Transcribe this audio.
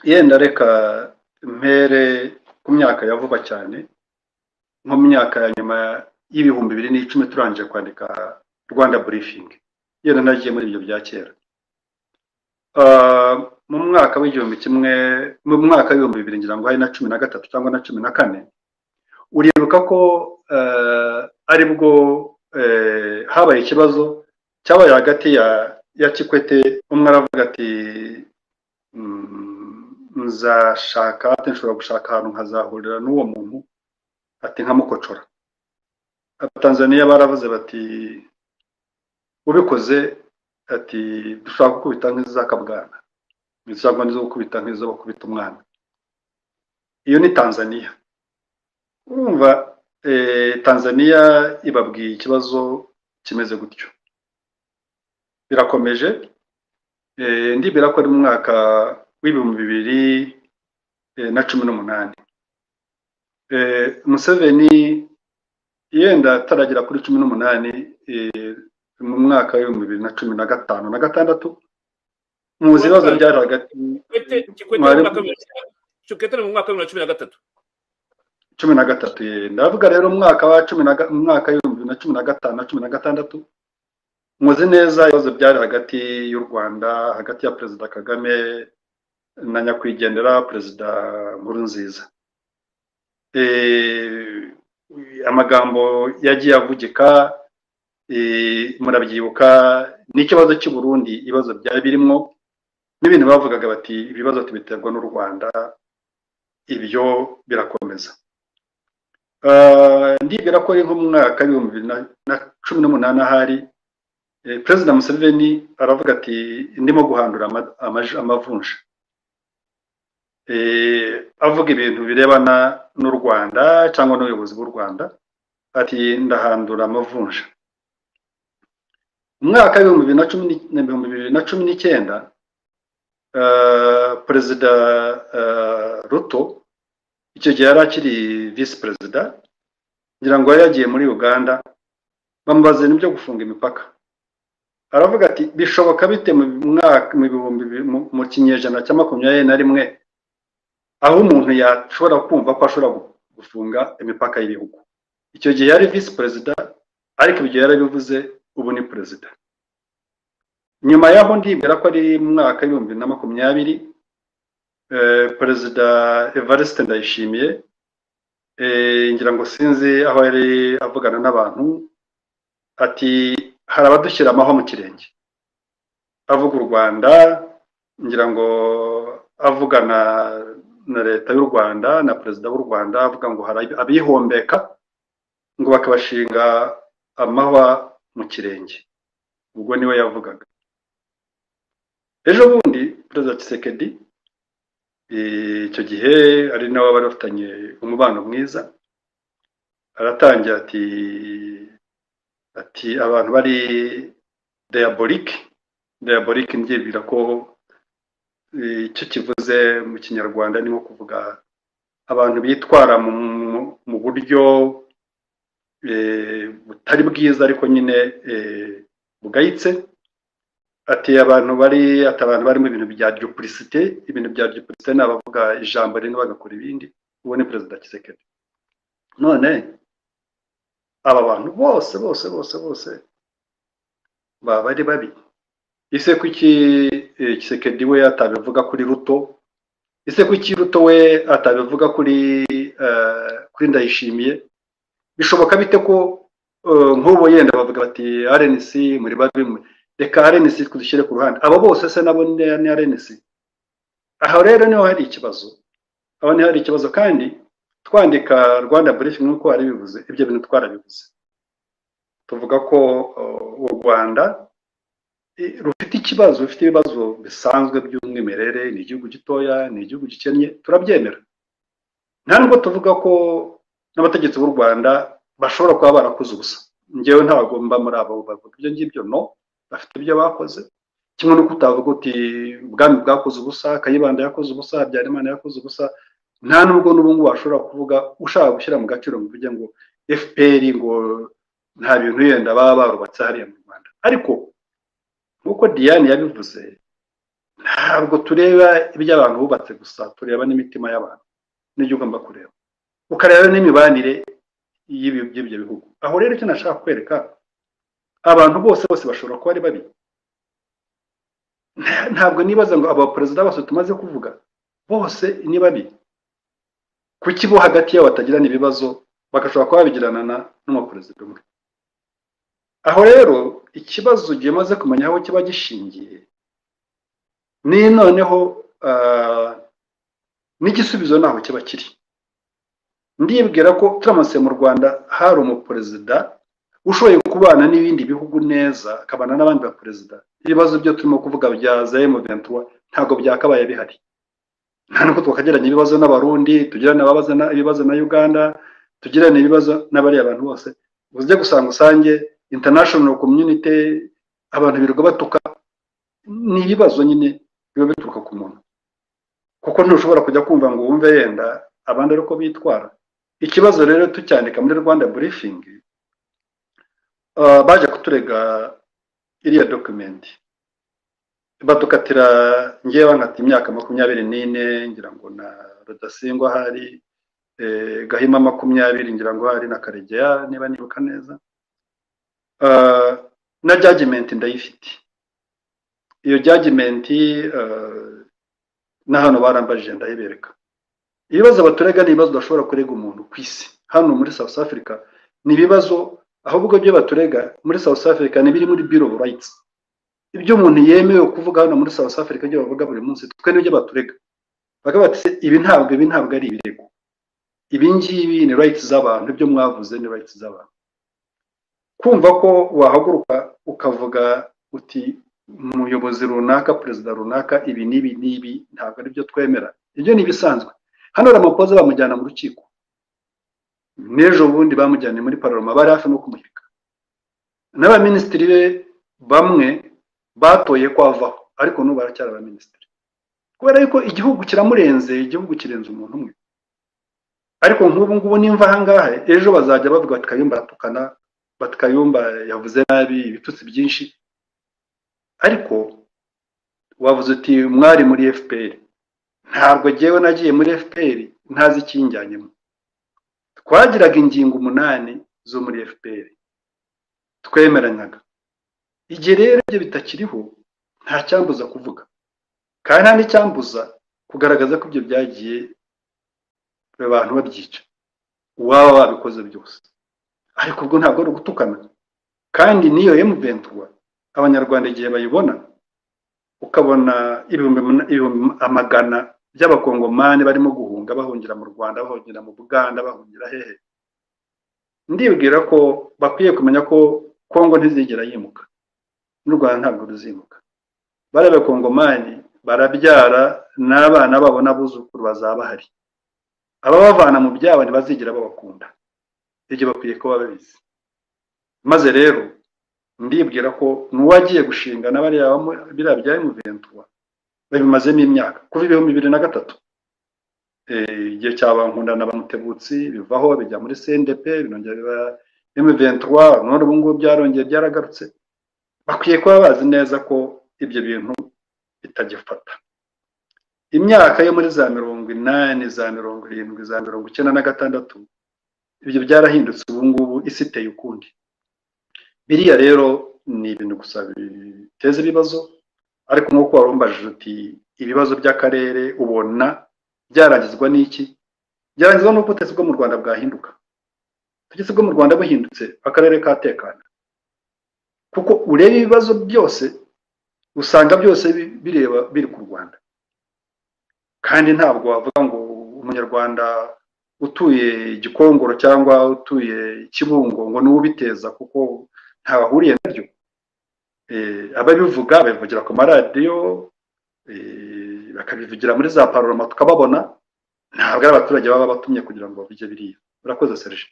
yenda reka mpere ku myaka ya vuba cyane nko mu myaka ya nyuma y'ibihumbi bibiri n'icumi turangije kwandika rwanda burifingi yenda nagiye muri ibyo bya kera mu mwaka w'igihumbi kimwe mu mwaka w'ibihumbi bibiri ngira ngo hari na cumi na gatatu cyangwa na cumi na kane uribuka ko aribwo habaye ikibazo cyabaye hagati ya ya kikwete umwe aravuga ati nzashaka nshobora gushaka ahantu nkazahurira n'uwo muntu ati nkamukocora abatanzaniya baravuze bati ubikoze ati dushobora gukubita nk'izakabwana izakabwana zo gukubita nk'izo bakubita umwana iyo ni tanzaniya urumva tanzaniya ibabwiye ikibazo kimeze gutyo birakomeje ndibwira ko ari mu mwaka w'ibihumbi bibiri na cumi n'umunani museveni yenda ataragera kuri cumi n'umunani mu mwaka w'ibihumbi bibiri na cumi na gatanu na gatandatu muzi ibibazo byari hagati mu mwaka wa cumi na gatatu cumi na gatatu ndavuga rero mu mwaka wa cumi na mwaka w'ibihumbi bibiri na cumi na gatanu na cumi na gatandatu muzi neza ibibazo byari hagati y'u rwanda hagati ya perezida kagame na nyakwigendera perezida nkuru nziza amagambo yagiye avugika murabyibuka n'ikibazo cy'i burundi ibibazo byari birimo n'ibintu bavugaga bati ibibazo tubiterwa n'u rwanda ibyo birakomeza ndibwira ko ari nko mu mwaka w'ibihumbi bibiri na cumi n'umunani ahari perezida museveni aravuga ati ndimo guhandura amavunja avuga ibintu birebana n'u rwanda cyangwa n'ubuyobozi bw'u rwanda ati ndahandura amavunja mu mwaka w'ibihumbi bibiri na cumi n'icyenda perezida ruto icyo gihe yari akiri visi perezida ngira ngo yari yagiye muri uganda bamubaze n'ibyo gufunga imipaka aravuga ati bishoboka bite mu mwaka mu bihumbi mu kinyejana cya makumyabiri na rimwe aho umuntu yashobora kumva ko ashobora gufunga imipaka y'ibihugu icyo gihe yari visi perezida ariko ibyo yarabivuze ubu ni perezida nyuma y'aho ndibwira ko ari mu mwaka w'ibihumbi na makumyabiri perezida evariste ndayishimiye ngira ngo sinzi aho yari avugana n'abantu ati hari abadushyira amahwa mu kirenge avuga u rwanda ngira ngo avugana na leta y'u rwanda na perezida w'u rwanda avuga ngo hari abihombeka ngo bakabashinga amahwa mu kirenge ubwo niwe yavugaga ejo bundi perezida kisekedi icyo gihe ari nawe bari bafitanye umubano mwiza aratangira ati ati abantu bari dayaborike dayaborike ndyibwira ko icyo kivuze mu kinyarwanda ni nko kuvuga abantu bitwara mu buryo butari bwiza ariko nyine bugayitse ati abantu bari ati abantu barimo ibintu bya dupurisite ibintu bya dupurisite ni abavuga ijambo rimwe bagakora ibindi uwo ni perezida kisekedi none aba bantu bose bose bose bose baba ari babi ese kuki kisekedi we atabivuga kuri ruto ese kuki ruto we atabivuga kuri kuri ndayishimiye bishoboka bite ko nk'ubu yenda bavuga bati rnc muri babi reka rnc tudushyire ku ruhande abo bose se nabo ni rnc aho rero niho hari ikibazo aho niho hari ikibazo kandi twandika rwanda burifingi nk'uko wari bivuze ibyo bintu twarabivuze tuvuga ko u rwanda rufite ikibazo rufite ibibazo bisanzwe by'umwimerere ni igihugu gitoya ni igihugu gikennye turabyemera nta nubwo tuvuga ko n'abategetsi b'u rwanda bashobora kuba barakoze ubusa ngewe ntabagomba muri abo bavuga ibyo ngibyo no bafite ibyo bakoze kimwe n'uko utavuga uti ubwami bwakoze ubusa kayibanda yakoze ubusa habyarimana yakoze ubusa nta nubwo n'ubungubu washobora kuvuga ushaka gushyira mu gaciro ngo uvuge ngo fpr ngo nta bintu yenda baba barubatse hariya mu rwanda ariko nk'uko diane yabivuze ntabwo tureba iby'abantu bubatse gusa tureba n'imitima y'abantu n'ibyo ugomba kureba ukareba n'imibanire y'ibi- by'ibyo bihugu aho rero icyo nashaka kwereka abantu bose bose bashobora kuba ari babi Nta- ntabwo nibaza ngo aba perezida bose tumaze kuvuga bose ni babi kuki bo hagati yabo batagirana ibibazo bagashobora kuba babigirana na- n'umuperezida umwe aho rero ikibazo ugiye umaze kumenya aho kiba gishingiye ni noneho ah, n'igisubizo ntaho kiba kiri ndibwira ko turamutse mu rwanda hari umuperezida ushoboye kubana n'ibindi bihugu neza akabana n'abandi baperezida ibibazo byo turimo kuvuga bya za M23 ntabwo byakabaye bihari nta nubwo twakageranya ibibazo n'abarundi tugirana ababaza na- ibibazo na uganda tugirana ibibazo n'abariya bantu bose uze gusanga usange international community abantu birirwa batuka ni ibibazo nyine biba bituruka ku muntu kuko ntushobora kujya kumva ngo wumve yenda abandi ari uko bitwara ikibazo rero tucyandika muri rwanda briefing ah, baje kuturega iriya document badukatira ngewe nkata imyaka makumyabiri n'ine ngira ngo na rudasingwa hari eh, gahima makumyabiri ngira ngo hari na karegeya niba nibuka neza Ah, na judgment ndayifite iyo judgment eh, na hano barambajije ndayibereka ibibazo baturega ni ibibazo udashobora kurega umuntu ku isi hano muri south africa ni ibibazo ahubwo ibyo baturega muri south africa ni ibiri muri bureau of rights ibyo umuntu yemewe kuvuga hano muri south africa ibyo bavuga buri munsi twe n'ibyo baturega bakaba bati ibi ntabwo ibi ntabwo ari ibirego ibi ngibi ni rights z'abantu ibyo mwavuze ni rights z'abantu kumva ko wahaguruka ukavuga uti umuyobozi runaka perezida runaka ibi n'ibi n'ibi ntabwo ari byo twemera ibyo ni ibisanzwe hano ramapoza bamujyana mu rukiko n'ejo bundi bamujyanye muri pararoma bari hafi no kumuhirika n'abaminisitiri be bamwe batoye kwavaho ariko n'ubu baracyari abaminisitiri kubera yuko igihugu kiramurenze igihugu kirenze umuntu umwe ariko nk'ubu ngubu nimva aha ngaha ejo bazajya bavuga bati kayumba aratukana bati kayumba yavuze nabi ibitutsi byinshi ariko wavuze uti mwari muri fpr ntabwo jyewe nagiye muri fpr ntazi ikinjyanyemo twagiraga ingingo umunani zo muri fpr twemeranyaga igihe rero ibyo bitakiriho nta cyambuza kuvuga kandi nta n'icyambuza kugaragaza ko ibyo byagiye abantu babyica uwaba wabikoze byose ariko ubwo ntabwo ari ugutukana kandi n'iyo emuventura abanyarwanda igihe bayibona ukabona ibihumbi muna- ibihumbi amagana by'abakongomani barimo guhunga bahungira mu rwanda bahungira mu buganda bahungira hehe ndibwira ko bakwiye kumenya ko kongo ntizigera yimuka n'u rwanda ntabwo ruzimuka bariya bakongomani barabyara n'abana babo n'abuzukuru bazaba bahari ababavana mu byabo ntibazigera babakunda ibyo bakwiye kuba babizi maze rero ndibwira ko n'uwagiye gushinga na bariya bamu- biriya bya emuventura babimazemo imyaka kuva ibihumbi bibiri na gatatu Eh, igihe cya bankunda na bamutebutsi bivaho bijya muri cndp binongera biba emuventura none ubu ngubu byarongeye byaragarutse bakwiye kuba bazi neza ko ibyo bintu bitagifata imyaka yo muri za mirongo inani za mirongo irindwi za mirongo icyenda na gatandatu ibyo byarahindutse ubu ngubu isi iteye ukundi biriya rero ni ibintu gusa biteza ibibazo ariko nk'uko wari umbajije uti ibibazo by'akarere ubona byarangizwa n'iki byarangizwa n'uko ubutasi bwo mu rwanda bwahinduka ubutasi bwo mu rwanda buhindutse akarere katekana kuko ureba ibibazo byose usanga byose bi- bireba biri ku rwanda kandi ntabwo wavuga ngo umunyarwanda utuye gikongoro cyangwa utuye kibungo ngo niwe ubiteza kuko ntawe ahuriye naryo Eh, ababivuga babivugira ku maradiyo eh, bakabivugira muri za paroma tukababona ntabwo ari abaturage baba batumye kugira ngo bijye biriya urakoze serge